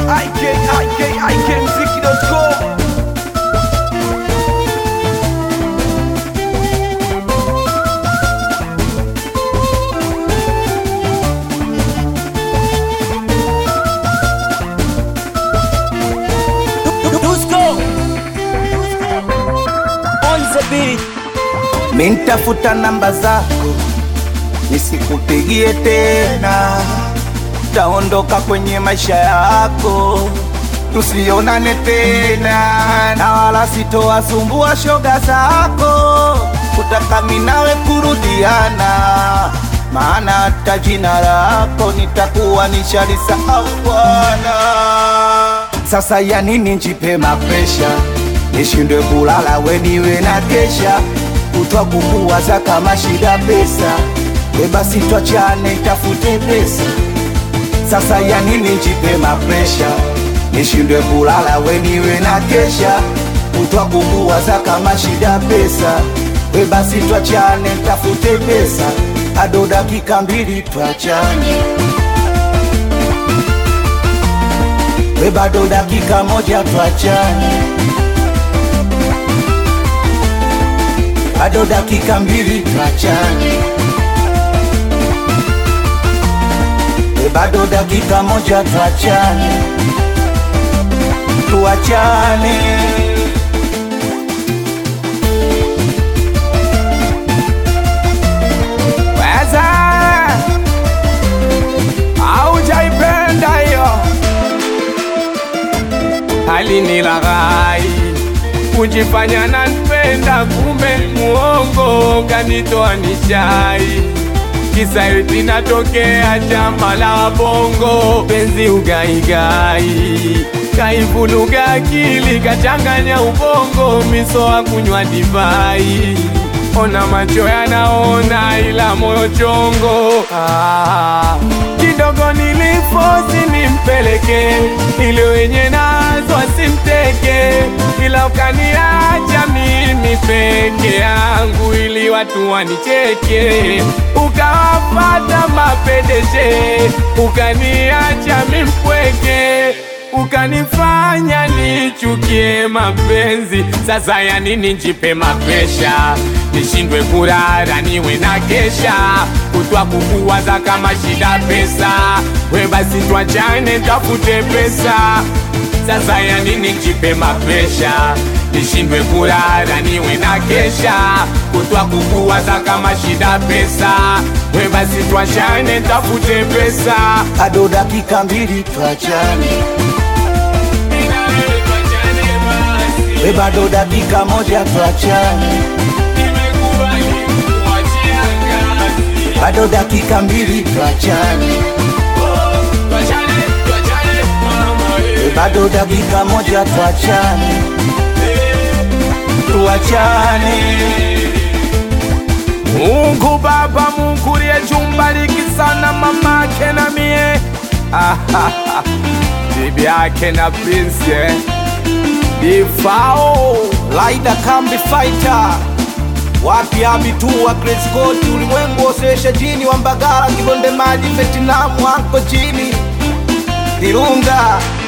IK, IK, IK mziki.com. Dusko on the beat. Mintafuta namba zako nisikupigie tena, taondoka kwenye maisha yako, tusionane tena, na wala sitowasumbua shoga zako, kutaka minawe kurudiana, maana hata jina lako nitakuwa nishalisahau bwana. Sasa ya nini njipe mapresha, nishindwe kulala weniwe na kesha, kutwa kukuwaza kama shida pesa, we basi twachane tafute pesa. Sasa ya nini njipe mapresha, nishindwe kulala weniwe na kesha, kutwa kukuwaza kama shida pesa, we basi twachane tafute pesa, ado dakika mbili twachane we bado dakika moja twachane, bado dakika mbili twachane, we bado dakika moja twachane, tuachane. Weza haujaipenda hiyo alinilaghai kujifanya nanipenda, kumbe muongo kanitoa nishai. Kisa eti natokea chama la bongo, penzi ugaigai kaivuluga akili kachanganya ubongo, misoa kunywa divai ona macho yanaona ila moyo chongo ah. Kidogo nilifosi nimpeleke ili wenye nazo asimteke, ila ukaniacha mimi peke yangu ili watu wanicheke, ukawapata mapedeshe, ukaniacha mimpweke ukanifanya nichukie mapenzi. Sasa ya nini njipe mapesha, nishindwe kurara niwe na kesha, kutwa kukuwaza kama shida pesa, we basi twachane tafute pesa. Sasa ya nini njipe mapesha, nishindwe kurara niwe na kesha, kutwa kukuwaza kama shida pesa, we basi twachane tafute pesa, ado dakika mbili twachane we bado dakika moja tuachane, bado dakika mbili tuachane, we bado dakika moja tuachane, tuachane. Mungu Baba, Mungu liyechumbariki sana mamake na mie bibi yake na Prince eh. Ifao Laida Kambi Fighter wapi abitua Chris Scott ulimwengu osesha jini wa Mbagala Kibonde Maji Vietnam wako chini Virunga